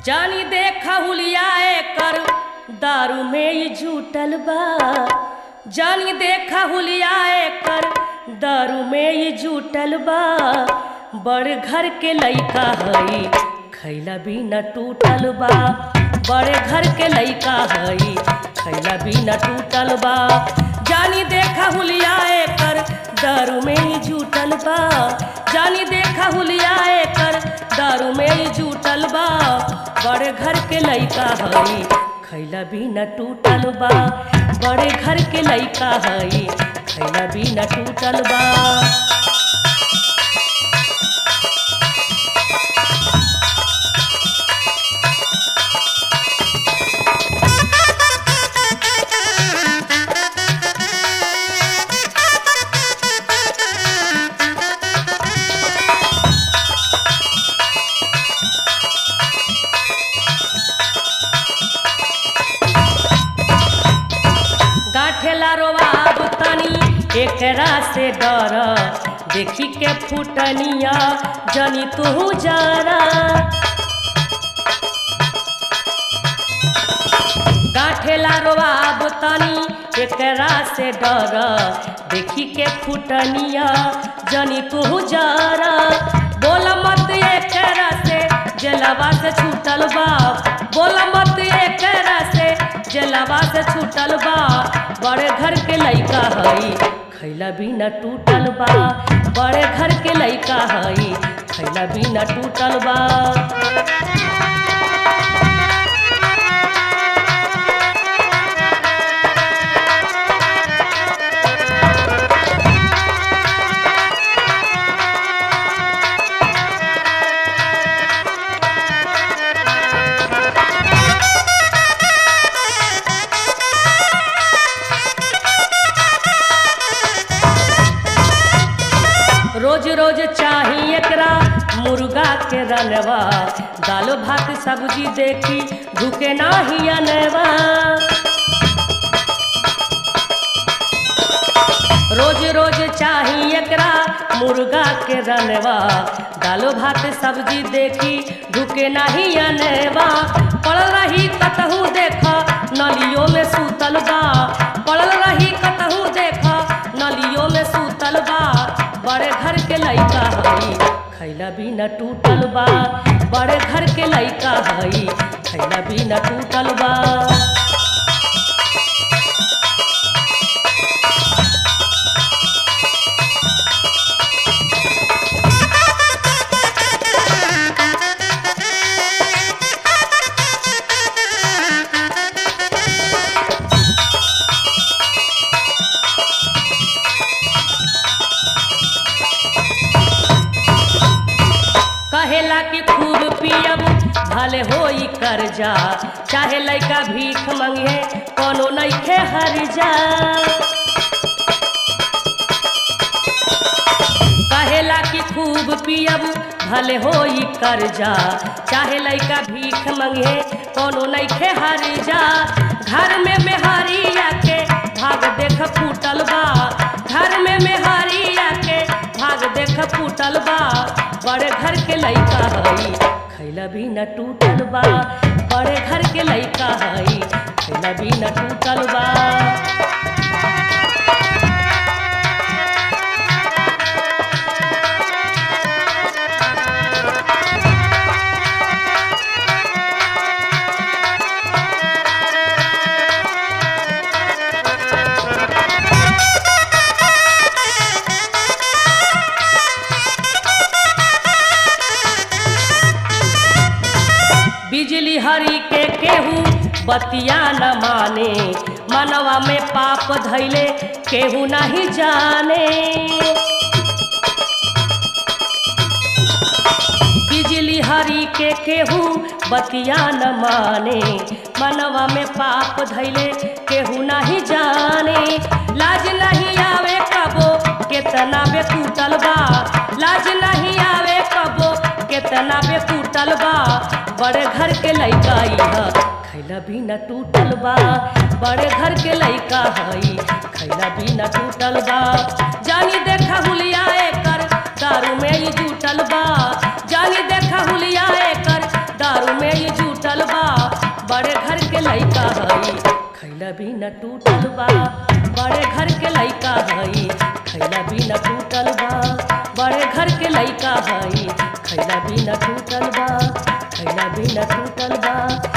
जानी देखा हुलियाए कर दारू में ही झूठल बा जानी देखा हुलियाए कर दारू में ही झूठल बा बड़ घर के लइका हई खैला बिना टूटल बा बड़े घर के लइका हई खैला बिना टूटल बा जानी देखा हुलियाए कर दारू में ही झूठल बा जानी देखा हुलियाए कर दारू में ही झूठल बा बड़े घर के लइका हई खैला बिना टूटल बा बड़े घर के लइका हई खैला बिना टूटल बा गाठेला रोबाब तनी एकरा से डर देखी के फुटनिया जनी तू जरा गाठेला रोबाब तनी एकरा से डर देखी के फुटनिया जनी तू जरा बोल मत एकरा से जलवा से छूटल बा बोल मत एकरा से जलवा से छूटल बा बड़े घर के लइका हई खैला बिना टूटल बा बड़े घर के लइका हई खैला बिना टूटल बा रोज रोज चाही एकरा मुर्गा के रनवा दाल भात सब्जी देखी झुके नाही अनवा रोज रोज चाही एकरा मुर्गा के रनवा दालो भात सब्जी देखी झुके नाही अनवा पड़ल रही कतहू देख नलियो में सूतल बा पड़ल रही कतहू देख नलियो में सूतल बा बड़े घर के लइका हई खैला बिना टूटल बा बड़े घर के लइका हई खैला बिना टूटल बा कहेला कि खूब पियब भले होई कर्जा चाहे लइका भीख मंगे कोनो नइखे हर्जा कहेला कि खूब पियब भले होई कर्जा चाहे लइका भीख मंगे कोनो नइखे हर्जा घर में मेहरिया के भाग देख फूटल बा घर में मेहरिया के भाग देख फूटल बा बड़े घर के लइका हई खैला बिना टूटल बा बड़े घर के लइका हई खैला बिना टूटल बा बिजली हरी के केहू बतिया न माने मनवा में पाप धैले केहू नहीं जाने बिजली हरी के केहू बतिया न माने मनवा में पाप धैले केहू नहीं जाने लाज नहीं आवे कबो केतना बे टूटल बा लाज नहीं आवे कबो केतना बे टूटल बा बड़े घर के लइका इहा खैला बिना टूटल बा बड़े घर के लइका हई खैला बिना टूटल बा जानी देखा हुलियाए कर दारू में ही जूटल बा जानी देखा हुलियाए कर दारू में ही जूटल भी न टूटल बा बड़े घर के लइका हई खैला भी न टूटल बा बड़े घर के लइका हई खैला भी न टूटल बा खैला भी न टूटल बा